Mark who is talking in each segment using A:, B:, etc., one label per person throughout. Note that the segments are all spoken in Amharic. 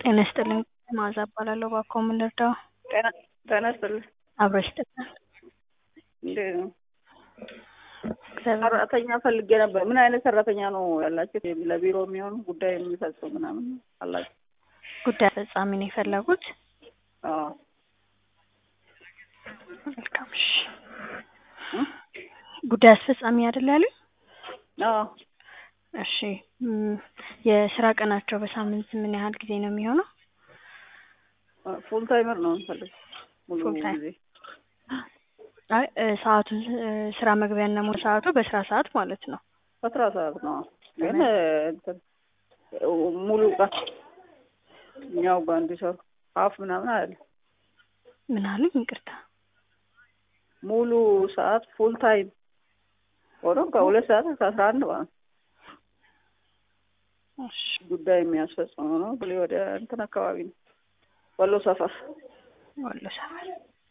A: ጤና ይስጥልኝ መዓዛ እባላለሁ። እባክዎ ምን ልርዳዎ?
B: ጤና ጤና ይስጥልኝ።
A: አብሮ ይስጥልን።
B: እንዴት ነው?
A: እግዚአብሔር
B: ሰራተኛ ፈልጌ ነበር። ምን አይነት ሰራተኛ ነው ያላችሁ? ለቢሮ የሚሆን ጉዳይ የሚፈጽም ምናምን አላችሁ?
A: ጉዳይ አስፈጻሚ ነው የፈለጉት?
B: አዎ።
A: መልካም እሺ። ጉዳይ አስፈጻሚ አይደል ያሉኝ?
B: አዎ።
A: እሺ እም፣ የስራ ቀናቸው በሳምንት ምን ያህል ጊዜ ነው የሚሆነው?
B: ፉል ታይመር ነው የምፈልገው። ሙሉ
A: ፉል ታይም።
B: ጊዜ
A: አይ እ፣ ሰዓቱን እ፣ ስራ መግቢያና ሙሉ ሰዓቱ በስራ ሰዓት ማለት ነው።
B: አስራ ሰዓት ነው ግን እ፣ እንትን እ፣ ሙሉ ቀን እኛው ጋር እንዲሰሩ ሀፍ ምናምን አለ
A: ምን አሉኝ? ይቅርታ።
B: ሙሉ ሰዓት ፉል ታይም ሆኖ ከሁለት ሰዓት እስከ አስራ አንድ ማለት ነው።
A: እሺ
B: ጉዳይ የሚያስፈጽመው ነው። ብሌ ወደ እንትን አካባቢ ነው ወሎ ሰፈር።
A: ወሎ ሰፈር።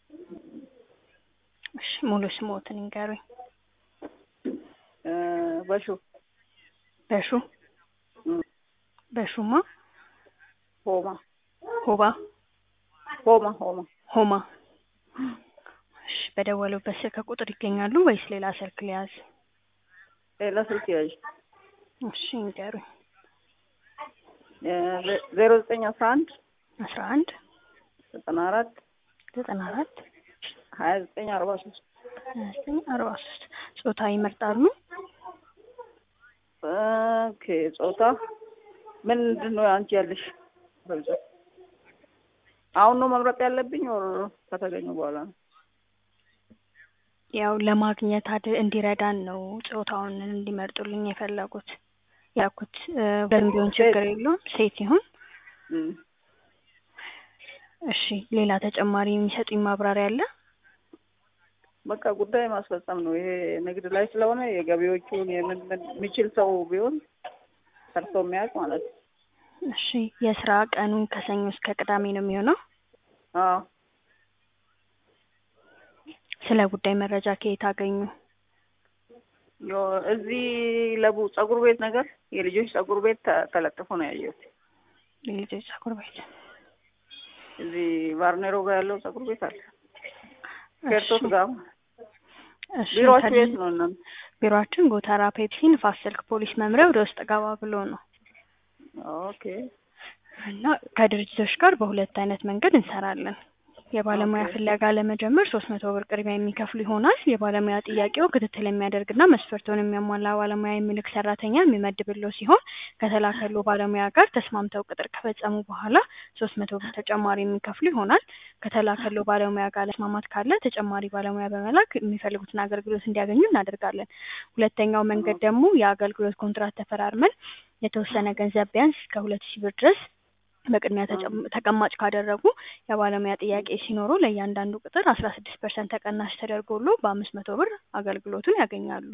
A: እሺ ሙሉ ስሞትን ይንገሩኝ።
B: እ፣ በሹ
A: በሹ
B: እም፣
A: በሹማ
B: ሆማ
A: ሆባ
B: ሆማ ሆማ
A: ሆማ። እሺ በደወሉበት ስልክ ቁጥር ይገኛሉ ወይስ ሌላ ስልክ ሊያዝ?
B: ሌላ ስልክ ያዥ
A: እሺ ይንገሩኝ።
B: ዜሮ ዘጠኝ አስራ አንድ
A: አስራ አንድ
B: ዘጠና አራት
A: ዘጠና አራት
B: ሀያ ዘጠኝ አርባ ሶስት
A: ሀያ ዘጠኝ አርባ ሶስት ጾታ ይመርጣሉ?
B: ኦኬ ጾታ ምንድን ነው አንቺ ያለሽ በብዛት አሁን ነው መምረጥ ያለብኝ ወር ከተገኙ በኋላ ነው
A: ያው ለማግኘት አድ እንዲረዳን ነው ጾታውን እንዲመርጡልኝ የፈለጉት ያልኩት። እ፣ ወንድ ቢሆን ችግር የለውም ሴት ይሁን።
B: እም።
A: እሺ ሌላ ተጨማሪ የሚሰጡኝ ማብራሪያ አለ?
B: በቃ ጉዳይ ማስፈጸም ነው ይሄ ንግድ ላይ ስለሆነ የገቢዎቹን የምን ምን የሚችል ሰው ቢሆን ሰርቶ የሚያውቅ ማለት ነው
A: እሺ የስራ ቀኑን ከሰኞ እስከ ቅዳሜ ነው የሚሆነው?
B: አዎ
A: ስለ ጉዳይ መረጃ ከየት አገኙ?
B: ዮ- እዚህ ለቡ ጸጉር ቤት ነገር የልጆች ጸጉር ቤት ተ- ተለጥፎ ነው ያየሁት
A: የልጆች ጸጉር ቤት።
B: እዚህ ቫርኔሮ ጋር ያለው ጸጉር ቤት አለ ኬርቶስ
A: እሺ
B: ጋር
A: እሺ
B: ቢሮአችሁ
A: ከድ-
B: የት ነው እናንተ
A: ቢሮአችን ጎተራ ፔፕሲ ንፋስ ስልክ ፖሊስ መምሪያ ወደ ውስጥ ገባ ብሎ ነው
B: ኦኬ
A: እና ከድርጅቶች ጋር በሁለት አይነት መንገድ እንሰራለን። የባለሙያ
B: ኦኬ
A: ፍለጋ ለመጀመር ሶስት መቶ ብር ቅድሚያ የሚከፍሉ ይሆናል። የባለሙያ ጥያቄው ክትትል የሚያደርግና መስፈርቱን የሚያሟላ ባለሙያ የሚልክ ሰራተኛ የሚመድብለው ሲሆን ከተላከሉ ባለሙያ ጋር ተስማምተው ቅጥር ከፈጸሙ በኋላ ሶስት መቶ ብር ተጨማሪ የሚከፍሉ ይሆናል። ከተላከሉ ባለሙያ ጋር መስማማት ካለ ተጨማሪ ባለሙያ በመላክ የሚፈልጉትን አገልግሎት እንዲያገኙ እናደርጋለን። ሁለተኛው መንገድ ደግሞ የአገልግሎት ኮንትራት ተፈራርመን የተወሰነ ገንዘብ ቢያንስ እስከ ሁለት ሺህ ብር ድረስ በቅድሚያ ተጨም- ተቀማጭ ካደረጉ የባለሙያ ጥያቄ ሲኖሩ ለእያንዳንዱ ቅጥር አስራ ስድስት ፐርሰንት ተቀናሽ ተደርጎሎ በአምስት መቶ ብር አገልግሎቱን ያገኛሉ።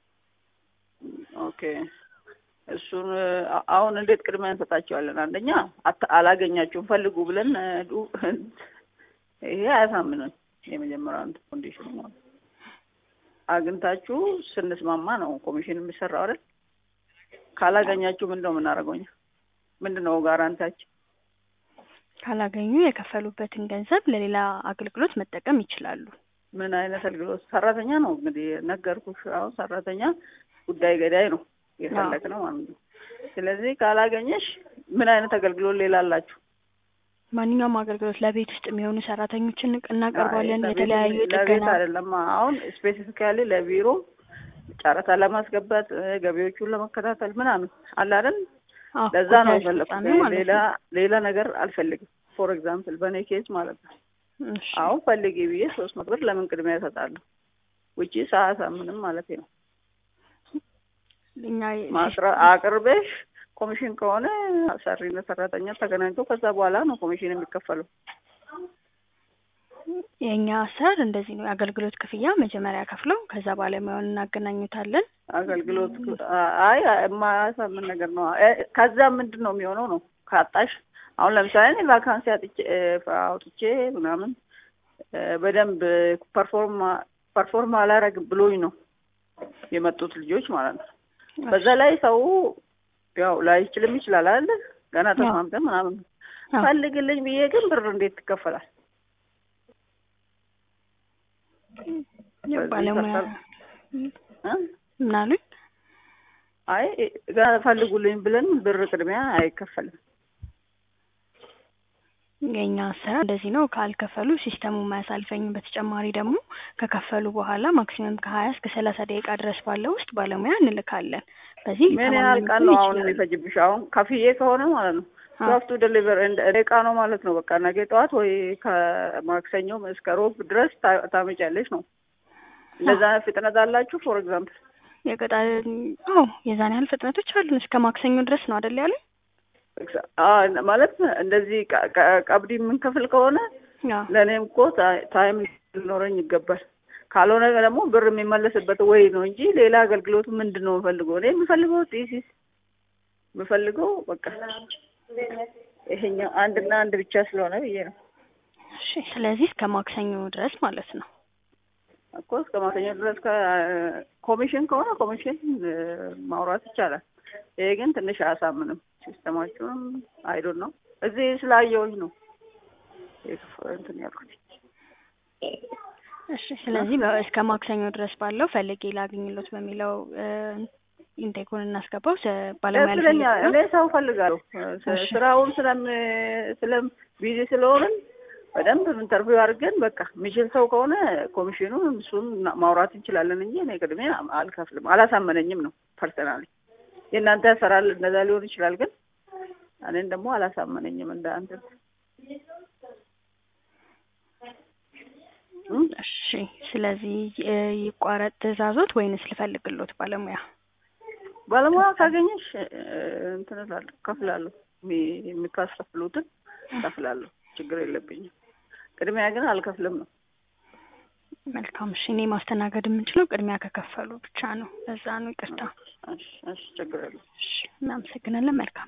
B: ኦኬ እሱን አ- አሁን እንዴት ቅድሚያ እንሰጣቸዋለን? አንደኛ አት- አላገኛችሁም ፈልጉ ብለን እ፣ ዱ- ይሄ አያሳምንም። የመጀመሪያ አንድ ኮንዲሽኑ ማለት ነው። አግኝታችሁ ስንስማማ ነው ኮሚሽን የሚሰራው አይደል? ካላገኛችሁ ምንድን ነው የምናደርገው እኛ? ምንድን ነው ጋራንታችን?
A: ካላገኙ የከፈሉበትን ገንዘብ ለሌላ አገልግሎት መጠቀም ይችላሉ።
B: ምን አይነት አገልግሎት? ሰራተኛ ነው እንግዲህ ነገርኩሽ። አሁን ሰራተኛ ጉዳይ ገዳይ ነው
A: አዎ
B: የፈለግነው ማለት ነው። ስለዚህ ካላገኘሽ ምን አይነት አገልግሎት ሌላ አላችሁ?
A: ማንኛውም አገልግሎት ለቤት ውስጥ የሚሆኑ ሰራተኞችን
B: አይ
A: እናቀርባለን።
B: ለቤት
A: የተለያዩ
B: ለቤት
A: የጥገና
B: አይደለም። አሁን ስፔሲፊካሊ ለቢሮ ጨረታ ለማስገባት እ፣ ገቢዎቹን ለመከታተል ምናምን አለ አይደል?
A: አዎ
B: ለዛ ነው
A: ጉዳይ
B: የፈለኩት።
A: አስፈጻሚ ማለት
B: ሌላ
A: ነው።
B: ሌላ ነገር አልፈልግም። ፎር ኤግዛምፕል በእኔ ኬዝ ማለት ነው።
A: እሺ
B: አሁን ፈልጊ ብዬ ሶስት መቶ ብር ለምን ቅድሚያ እሰጣለሁ? ውጪ ሰዓት ምንም ማለት ነው
A: እኛ
B: ማስረ አቅርበሽ ኮሚሽን ከሆነ ሰሪና ሰራተኛ ተገናኝቶ ከዛ በኋላ ነው ኮሚሽን የሚከፈለው።
A: የእኛ አሰራር እንደዚህ ነው። የአገልግሎት ክፍያ መጀመሪያ ከፍለው ከዛ ባለሙያውን እናገናኙታለን።
B: አገልግሎት አይ የማያሳምን ነገር ነው። እ፣ ከዛ ምንድን ነው የሚሆነው ነው ካጣሽ አሁን ለምሳሌ እኔ ቫካንሲ አጥቼ እ፣ አውጥቼ ምናምን እ፣ በደንብ ፐርፎርም ፐርፎርም አላረግ ብሎኝ ነው የመጡት ልጆች ማለት ነው። በዛ ላይ ሰው ያው ላይችልም ይችላል አይደል? ገና ተስማምተን ምናምን
A: አዎ።
B: ፈልግልኝ ብዬ ግን ብር እንዴት ትከፈላል?
A: ባለሙያ
B: እ?
A: ምን አሉኝ?
B: አይ ገና ፈልጉልኝ ብለን ብር ቅድሚያ አይከፈልም።
A: የኛ አሰራር እንደዚህ ነው። ካልከፈሉ ሲስተሙ አያሳልፈኝም። በተጨማሪ ደግሞ ከከፈሉ በኋላ ማክሲመም ከሀያ እስከ ሰላሳ ደቂቃ ድረስ ባለው ውስጥ ባለሙያ እንልካለን። በዚህ
B: ምን ያህል ቀን ነው አሁን
A: ይችላል።
B: የሚፈጅብሽ? አሁን ከፍዬ ከሆነ ማለት ነው
A: አዎ።
B: ሶፍቱ ዴሊቨር እቃ ነው ማለት ነው። በቃ ነገ ጠዋት ወይ ከማክሰኞ እስከ ሮብ ድረስ ታ- ታመጫለሽ ነው። እንደዛ ፍጥነት አላችሁ? ፎር ኤግዛምፕል
A: የቀጣ አዎ የዛን ያህል ፍጥነቶች አሉን። እስከ ማክሰኞ ድረስ ነው አይደል ያሉኝ?
B: ማለት እንደዚህ ቀ- ቀ- ቀብድ የምንከፍል ከሆነ
A: አዎ
B: ለእኔም እኮ ታ- ታይም ሊኖረኝ ይገባል። ካልሆነ ደግሞ ብር የሚመለስበት ወይ ነው እንጂ ሌላ አገልግሎቱ ምንድን ነው የምፈልገው? እኔ የምፈልገው ቲሲስ የምፈልገው በቃ ይሄኛው አንድና አንድ ብቻ ስለሆነ ብዬ ነው
A: እሺ። ስለዚህ እስከ ማክሰኞ ድረስ ማለት ነው።
B: እኮ እስከ ማክሰኞ ድረስ ኮሚሽን ከሆነ ኮሚሽን እ፣ ማውራት ይቻላል። ይሄ ግን ትንሽ አያሳምንም። ሲስተማችሁንም አይዶን ነው እዚህ ስላየሁኝ ነው የክፍ- እንትን ያልኩት።
A: እሺ። ስለዚህ በ- እስከ ማክሰኞ ድረስ ባለው ፈልጌ ላግኝሎት በሚለው እ፣ ኢንቴኩን እናስገባው። ስ- ባለሙያ
B: ደስ ይለኛል።
A: ልፈልግ ነው።
B: እኔ ሰው ፈልጋለሁ። ስ-
A: እሺ።
B: ስራውን ስለም ስለም ቢዚ ስለሆንን በደንብ ኢንተርቪው አድርገን በቃ የሚችል ሰው ከሆነ ኮሚሽኑን እሱን ና- ማውራት እንችላለን እንጂ እኔ ቅድሚያ አልከፍልም። አላሳመነኝም ነው ፐርሰናሊ። የእናንተ ያሰራል እንደዛ ሊሆን ይችላል፣ ግን እኔን ደግሞ አላሳመነኝም እንደ አንተ እም?
A: እሺ። ስለዚህ እ፣ ይቋረጥ ትዕዛዞት ወይንስ ልፈልግሎት ባለሙያ?
B: ባለሙያ ካገኘሽ እ፣ እንትን እላለሁ እከፍላለሁ። የሚ- የሚካስከፍሉትን እከፍላለሁ። ችግር የለብኝም። ቅድሚያ ግን አልከፍልም ነው።
A: መልካም። እሺ። እኔ ማስተናገድ የምንችለው ቅድሚያ ከከፈሉ ብቻ ነው። ለዛ ነው። ይቅርታ።
B: እሺ፣ እሺ፣ ችግር የለም።
A: እሺ። እናመሰግናለን። መልካም